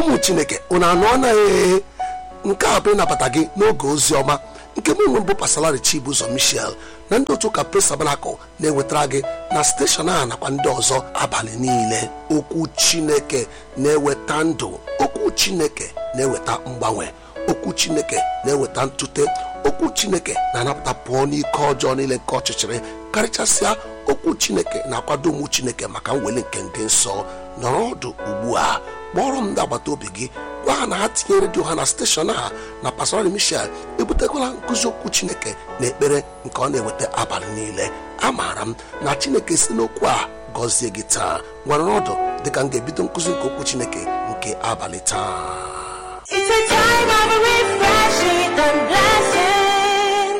ụmụ chineke unu anụ anaghị nke a bụ ịnabata gị n'oge ozi ọma nke mụ nwe mbụ pasalari chibụzọ michel na ndị otu ụka presabanakụ na-ewetara gị na steshọn a nakwa ndị ọzọ abalị niile okwu chineke na-eweta ndụ okwu chineke na-eweta mgbanwe okwu chineke na-eweta ntute okwu chineke na-anapụta pụọ n'ike ọjọọ niile nke ọchịchịrị karịchasịa okwu chineke na-akwado ụmụ chineke maka mweli nke ndị nsọ nọrọ ọdụ ugbu a kpọrọ m ndị agbata obi gị gwa ha na ha tinye redio ha na steshọn a na pastorali michel ebutekwala nkụzi okwu chineke na ekpere nke ọ na-eweta abalị niile amaara m na chineke si n'okwu a gọzie gị taa nwere ọdụ dịka m ga-ebido nkụzi nke okwu chineke nke abalị taa It's a time of refreshing and blessing.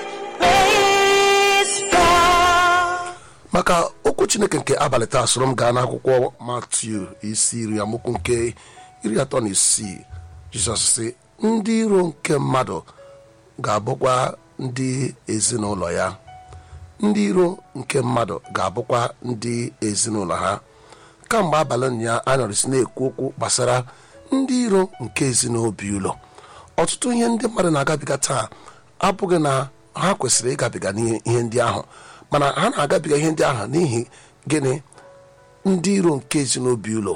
Praise God. maka okwu chineke nke abalị taa soro m gaa n'akwụkwọ matiu isi iri amụkwu nke iri atọ na isii jizọs sị ndị iro nke mmadụ ga-abụkwa ndị ezinụlọ ya ndị iro nke mmadụ ga-abụkwa ndị ezinụlọ ha kamgbe abalị ụnyaa a nọrịsị na-ekwu okwu gbasara ndị iro nke ezinobi ụlọ ọtụtụ ihe ndị mmadụ na-agabiga taa abụghị na ha kwesịrị ịgabiga n'ihe ndị ahụ mana ha na-agabiga ihe ndị ahụ n'ihi gịnị ndị iro nke ezinobi ụlọ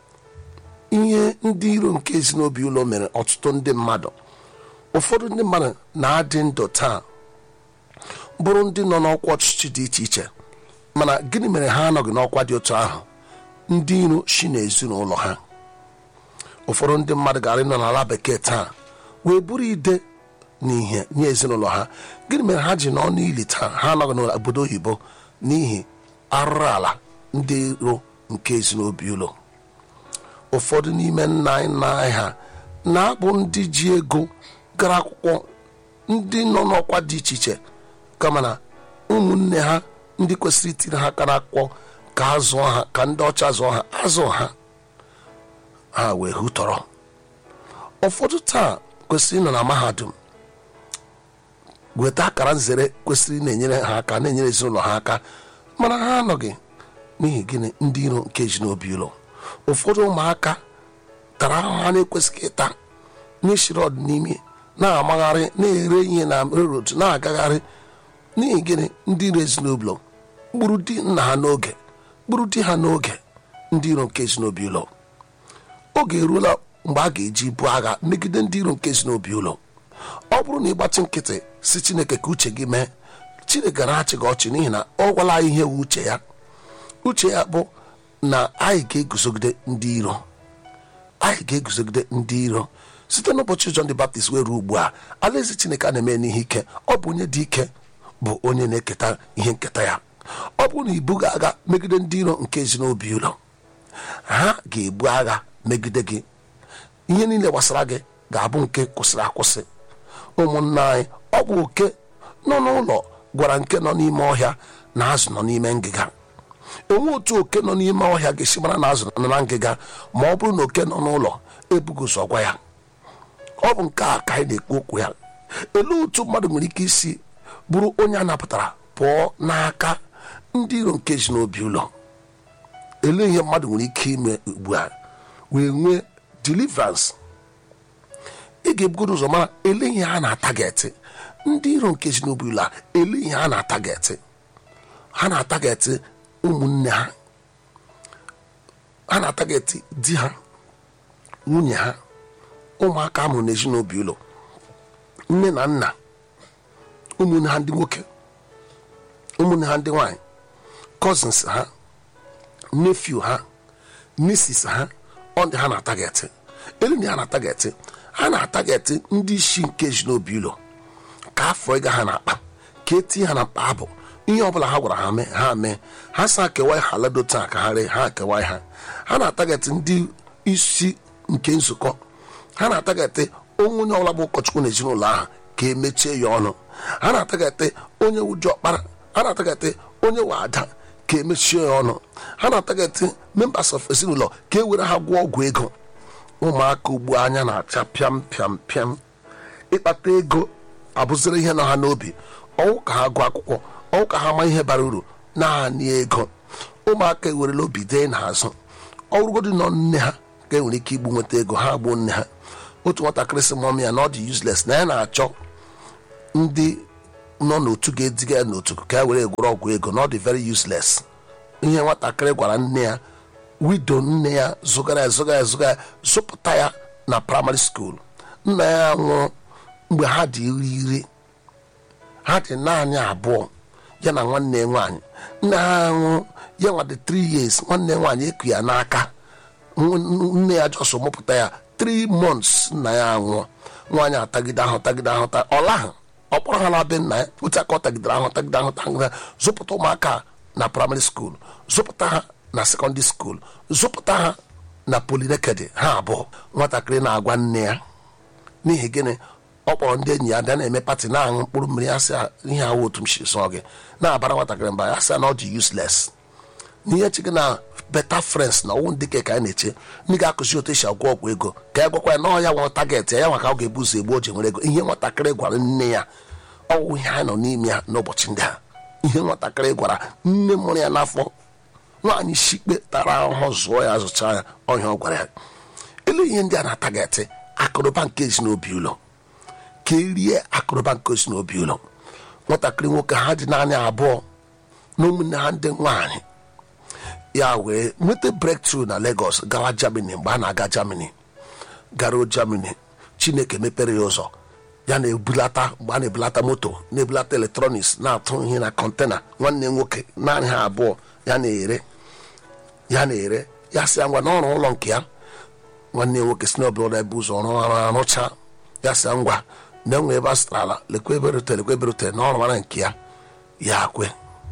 ihe ndị iro nke ezinobi ụlọ mere ọtụtụ ndị mmadụ ụfọdụ ndị mmadụ na-adị ndụ taa bụrụ ndị nọ n'ọkwa ọchịchị dị iche iche mana gịnị mere ha anọghị n'ọkwa dị otu ahụ ndị iro si n'ezinụlọ ha ụfọdụ ndị mmadụ gara ịnọ n'ala bekee taa wee bụrụ ide n'ihe nye ezinụlọ ha gịnị mere ha ji nọ n'ili taa ha anọghị n'obodo oyibo n'ihi arụrụ ala ndị iro nke ezinobi ụlọ ụfọdụ n'ime nna anyị nna anyị ha na-abụ ndị ji ego gara akwụkwọ ndị nọ n'ọkwa dị iche iche kama na ụmụnne ha ndị kwesịrị itinye ha aka n'akwụkwọ ka a zụọ ha ka ndị ọcha zụọ ha azụ ha ha wee hụtọrọ ụfọdụ taa kwesịrị ịnọ na mahadum weta akara nzere kwesịrị na-enyere ha aka na-enyere ezinụlọ ha aka mana ha anọghị n'ihi gịnị ndị iro nke ji n'obi ụlọ ụfọdụ ụmụaka tara ahụhụ ha na-ekwesịghị ịta n'ishiri ọdịnime na-amagharị na-ere ihe na rerod na-agagharị n'ihi gịnị ndị iro ezinụlọ gburu di nna ha n'oge gburu di ha n'oge ndị iro nke ezinobi ụlọ oge eruola mgbe a ga-eji bụ agha megide ndị iro nke ezinobi ụlọ ọ bụrụ na ịgbatị nkịtị si chineke ka uche gị mee chineke gara achị gị ọchị n'ihi na ọ gwala anyị ihe wu uche ya uche ya bụ na anyị ga-eguzogide ndị iro anyị ga-eguzogide ndị iro site n'ụbọchị John the Baptist wee ruo ugbu a alaeze chineke a na-eme n'ihe ike ọ bụ onye dị ike bụ onye na-eketa ihe nketa ya ọ bụrụ na ibuga agha megide ndị iro nke ezinobi ụlọ ha ga-ebu agha megide gị ihe niile gbasara gị ga-abụ nke kwụsịrị akwụsị ụmụnna anyị ọ bụ oke nọ n'ụlọ gwara nke nọ n'ime ọhịa na azụ nọ n'ime ngịga onwe otu oke nọ n'ime ọhịa ga-esi mara na azụ nọ na ngịga ma ọ bụrụ na oke nọ n'ụlọ ebughị ụzọ gwa ya ọ bụ nke a ka anyị na-ekwu okwu ya elee otu mmadụ nwere ike isi bụrụ onye a napụtara pụọ n'aka ndị iro nke ji n'obi ụlọ elee ihe mmadụ nwere ike ime ugbu a wee nwee deliverance ị ga-ebugodo ụzọ mara ele ihe ha na-atagetị ndị iro nke ji n'obi ụlọ a ele ihe ha na-atagetị ha na-atagetị ụmụnne ha ha na-atagetị di ha nwunye ha ụmụaka amụrụ n'ezi n'obi ụlọ nne na nna ụmụnne ha ndị nwoke ụmụnne ha ndị nwanyị cousins ha nephew ha nieces ha ọ ndị ha na-atagetị elu ndị ha na-atagetị ha na-atagetị ndị isi nke ezinobi ụlọ ka afọ ịga ha na-akpa ka etinye ha na mkpa abụ ihe ọbụla ha gwara ha mee ha mee ha sa kewa ha lado taa ka ha ree ha kewa ha ha na-atagetị ndị isi nke nzukọ ha na-atagetị onwe onye ọbụla bụ ụkọchukwu na ezinụlọ ahụ ka emechie ya ọnụ ha na-atagetị onye ụjọ ọkpara ha na-atagetị onye wa ada ka emechie ya ọnụ ha na-atagetị members of ezinụlọ ka e were ha gwụọ ọgwụ ego ụmụaka ugbu anya na-acha pịam pịam pịam ịkpata ego abụziri ihe nọ ha n'obi ọwụ ka ha gụọ akwụkwọ ọwụ ka ha ma ihe bara uru naanị ego ụmụaka ewerela obi dee n'azụ ọrụgodi nọ nne ha ka e nwere ike igbu nweta ego ha gbuo nne ha otu nwatakịrị sị mọm ya na ọ dị useless na ya na-achọ ndị nọ n'otu ga-ediga ya n'otu ka ya were gwọrọ ọgwụ ego na ọ dị very useless ihe nwatakịrị gwara nne ya wido nne ya zụgara ya zụga ya zụga ya zụpụta ya na praịmarị skuul nna ya nwụrụ mgbe ha dị iri iri ha dị naanị abụọ ya na nwanne ya nwaanyị nna ha nwụrụ ya nwa dị 3 years nwanne ya nwaanyị eku ya n'aka nw- nne ya jọsọ mụpụta ya 3 months nna ya anwụọ nwaanyị atagide ahụ tagide ahụ ta ọla ha ọ kpọrọ ha na be nna ya otu aka ọ tagidere ahụ tagide ahụ tagide zụpụta ụmụaka na praịmarị skuul zụpụta ha na sekọndịrị skuul zụpụta ha na polinekedi ha abụọ nwatakịrị na-agwa nne ya n'ihi gịnị ọ kpọrọ ndị enyi ya bịa na-eme pati na-aṅụ mkpụrụ mmiri ya sị ha, ihe awụ otu m si sọ gị na-abara nwatakịrị mba ya sị ya na ọ dị useless n'ihe chi gị na beta friends na ọnwụ ndị ke ka anyị na-eche ndị ga-akụzi otu esi agwọ ọgwụ ego ka ya gwakwa ya na ọ ya nwere target ya ya maka ọ ga-ebu ụzọ egbu o ji nwere ego ihe nwatakịrị gwara nne ya ọwụ ihe anyị nọ n'ime ya n'ụbọchị ndị a ihe nwatakịrị gwara nne mụrụ ya n'afọ nwaanyị shikpe tara ahụhụ zụọ ya zụcha ya ọhịa ọ gwara ya elu ihe ndị a na-atagetị akụrụba nke ezinobi ụlọ ka erie akụrụba nke ezinobi ụlọ nwatakịrị nwoke ha dị naanị abụọ na ụmụnne ha ndị nwaanyị ya wee nweta breakthrough na Lagos gawa Germany mgbe a na-aga Germany garuo Germany Chineke mepere ya ụzọ ya na-ebulata mgbe a na-ebulata moto na-ebulata eletrọniks na-atụ ihe na kọntena nwanne nwoke naanị ha abụọ ya na-ere ya na-ere ya sị ya ngwa n'ọrụ ụlọ nke ya nwanne nwoke si n'obodo ebe ụzọ ọrụ ọrụ arụcha ya sị ya ngwa na enwe ebe a sịtara ala lekwa ebe rutere lekwa ebe rutere na ọrụ mara nke ya ya kwe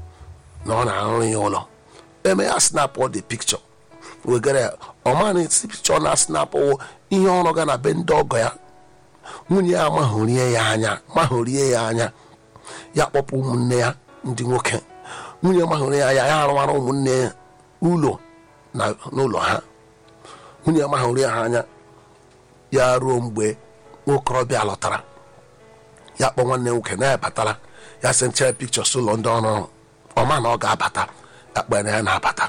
na ọ na-arụrụ ya ụlọ eme ya snap ọ dị pikchọ wegara ya ọmana esi pikchọ na snap wụ ihe ọrụ ga na be ndị ọgọ ya nwunye ya mahụrie ya anya mahụrie ya anya ya kpọpụ ụmụnne ya ndị nwoke nwunye mahụrie ya anya ya arụwara ụmụnne ya ụlọ na n'ụlọ ha nwunye mahụrie ha anya ya ruo mgbe nwokorobịa lọtara ya kpọ nwanne nwoke na ya batara ya sị nchere pikchọs ụlọ ndị ọrụ ọma na ọ ga-abata ya kpere ya na-abata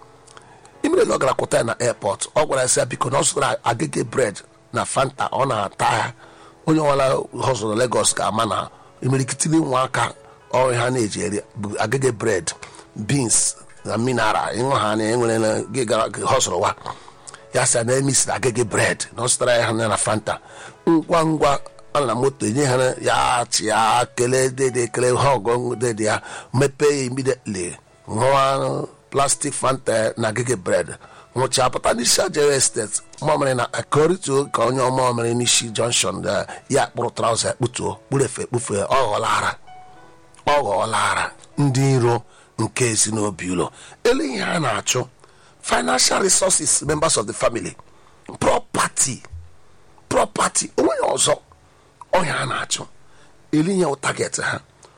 imere na ọ gara kwụta ya na airport ọ gwara ya sị ya biko na ọ zụtara agịga bred na fanta ọ na-ata ya onye ọbụla họzụrụ Lagos ga-ama na imirikitiri nwa aka ọrụ ha na-eji eri bụ agịga bred beans na mineral ịṅụ ha na enwere na gị gara họzụrụ wa ya sị ya na emisiri agịga bred na ọ zụtara ya ha na fanta ngwa ngwa ọ na moto enye ha na- ya chị ya kelee dede kelee ha ọgọ dede ya mepee ya immediately ṅụọ plastic fanta na agịga bred nwụcha pụta n'isi ajere estate mamịrị na akọrịtuo ka onye ọmamịrị n'isi junction eh, ya kpụrụ trauza kputuo kpurefe kpufee ọ ghọlara ọ ghọọlara ndị iro nke ezinobi ụlọ elu ihe a na-achụ financial resources members of the family property property onweghị ọzọ ọhịa a na-achụ elu ihe wụ target ha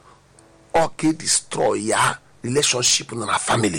ọ ka destroy ya relationship nọ na family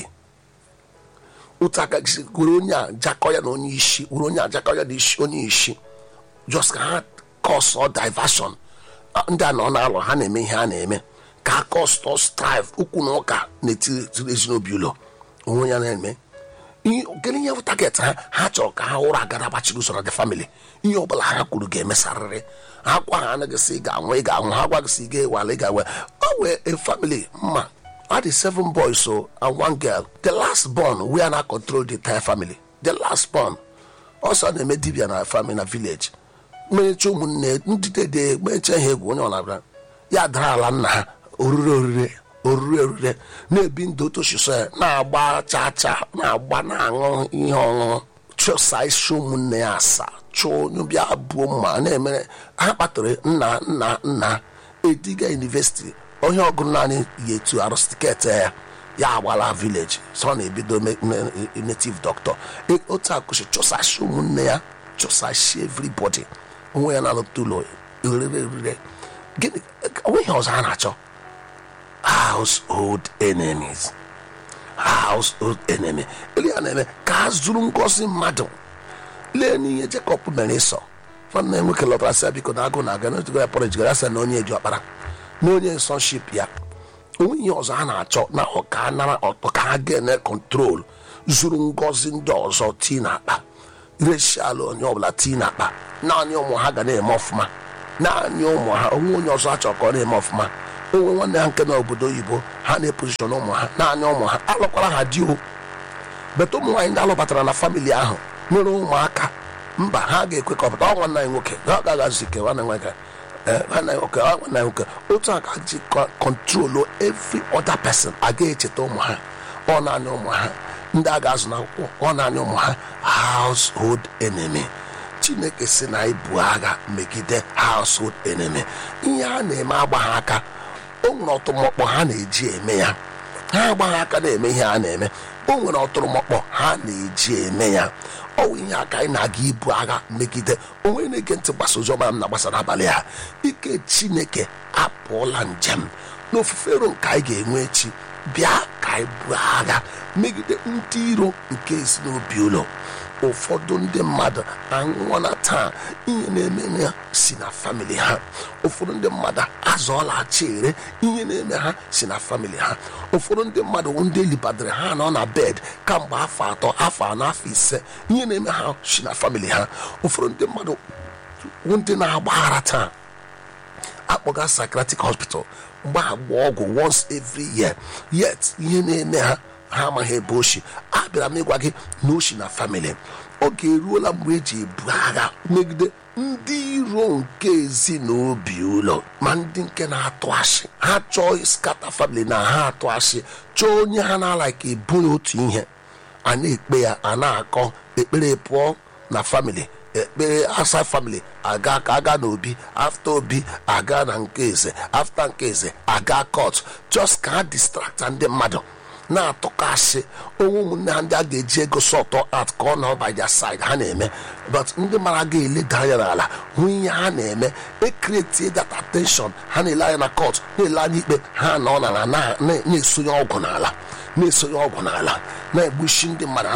otu aka gị si were onye a jakọ ya na onye isi were onye a jakọ ya na isi onye isi just ka ha cause diversion Ah, ndị a nọ na-alụ ha na-eme ihe a na-eme ka ha cause strive ukwu na ụka n'etiti ezinobi ụlọ onwe ya na-eme ihe gịnị ihe bụ target ha ha chọrọ ka ha ụra agara gbachiri usoro the family ihe ọbụla ha kwuru ga-emesarịrị ha gwa ha anaghị sị ị ga-anwụ ị ga-anwụ ha gwaghị sị ị ga-ewale ị ga-ewe o wee a family mma I had seven boys so and one girl the last born we are not control the entire family the last born ọsọ na-eme dibia na family na village mmerecha ụmụnne ndị dede meche ha egwu onye ọlabịa ya dara ala nna ha orire orire orire orire na-ebi ndụ otu oshiso ya na-agba chaa chaa na-agba na-aṅụ ihe ọṅụṅụ chụsa isi ụmụnne ya asaa chụọ onye bịa buo mma na-emere ha kpatara nna nna nna ediga university onye ọgụrụ naanị ya etu arụsị tiketi ya ya agbala village so ọ na-ebido me- me- native doctor E- otu akụchi chụsashi ụmụnne ya chụsashi everybody onwe ya na-alụpụta ụlọ rere rere gịnị onweghị ọzọ a na-achọ household enemies household enemy ele ya na-eme ka a zuru ngozi mmadụ lee n'ihe Jacob mere ịsọ nwanne nwoke lọtara sị ya biko na agụ na-aga na ojigo ya pọrọ ejigara sị na onye eji ọkpara na onye nsọnship ya onwe ihe ọzọ a na-achọ na ọka nara ọtọ ka ha ga-ene kọntrol zuru ngozi ndị ọzọ tii na akpa reshiala onye ọbụla tii na akpa naanị ụmụ ha ga na-eme ọfụma naanị ụmụ ha onwe onye ọzọ achọ ka ọ na-eme ọfụma onwe nwanne ha nke na obodo oyibo ha na-epozishọn ụmụ ha naanị ụmụ ha alụkwara ha di o beta ụmụ nwaanyị ndị alụbatara na famili ahụ nwere ụmụaka mba ha ga-ekwe ka ọ pụta ọ nwanne anyị nwoke ha gaghị azụ ike nwanne nwoke ee, nwanne anyị nwoke ọ nwanne anyị nwoke otu a ka ji kọntrolu every other person aga echeta ụmụ ha ọ naanị ụmụ ha ndị a ga-azụ n'akwụkwọ ọ naanị ụmụ ha household enemy chineke si na ibu agha megide household enemy ihe a na-eme agba ha aka o nwere ọtụmọkpọ ha na-eji eme ya ha agbaghị aka na-eme ihe a na-eme o nwere ọtụrụmọkpọ ha na-eji eme ya ọ bụ ihe aka anyị na-aga ibu agha megide onwe na-ege ntị gbasa oziọma m na-agbasa n'abalị ha ike chineke apụọla njem n'ofufe ero nke anyị ga-enwe echi bịa ka anyị buo agha megide ndị iro nke ezinobi ụlọ ụfọdụ ndị mmadụ anwụọla taa ihe na-eme ha si na famili ha ụfọdụ ndị mmadụ azọọla chere ihe na-eme ha si na famili ha ụfọdụ ndị mmadụ bụ ndị elibadara ha nọ na bed kamgbe afọ atọ afọ anọ afọ ise ihe na-eme ha si na famili ha ụfọdụ ndị mmadụ bụ ndị na-agbaghara taa akpọga psychiatric hospital mgbe ha gba ọgwụ once every year yet ihe na-eme ha ha amaghị ebe oshi abịara m ịgwa gị na oshi na family oge eruola mgbe eji ebu agha megide ndị iro nke ezinobi ụlọ ma ndị nke na-atụ asị ha chọọ skata family na ha atụ asị chọọ onye ha na-ala ka ebu ya otu ihe a na-ekpe ya a na-akọ ekpere pụọ na family ekpere asa family aga ka aga n'obi afta obi aga na nke eze afta nke eze aga court just ka ha distracta ndị mmadụ na-atụkasị onwe ụmụnne ha ndị a ga-eji ego sọtọ at ka ọ nọ by their side ha na-eme but ndị mara ga-eleda anya n'ala hụ ihe ha na-eme ekretie that attention ha na-ele anya na court na-ele anya ikpe ha nọ n'ala na- na- na-esonye ọgwụ n'ala na-esonye ọgwụ n'ala na-egbuchi ndị mmadụ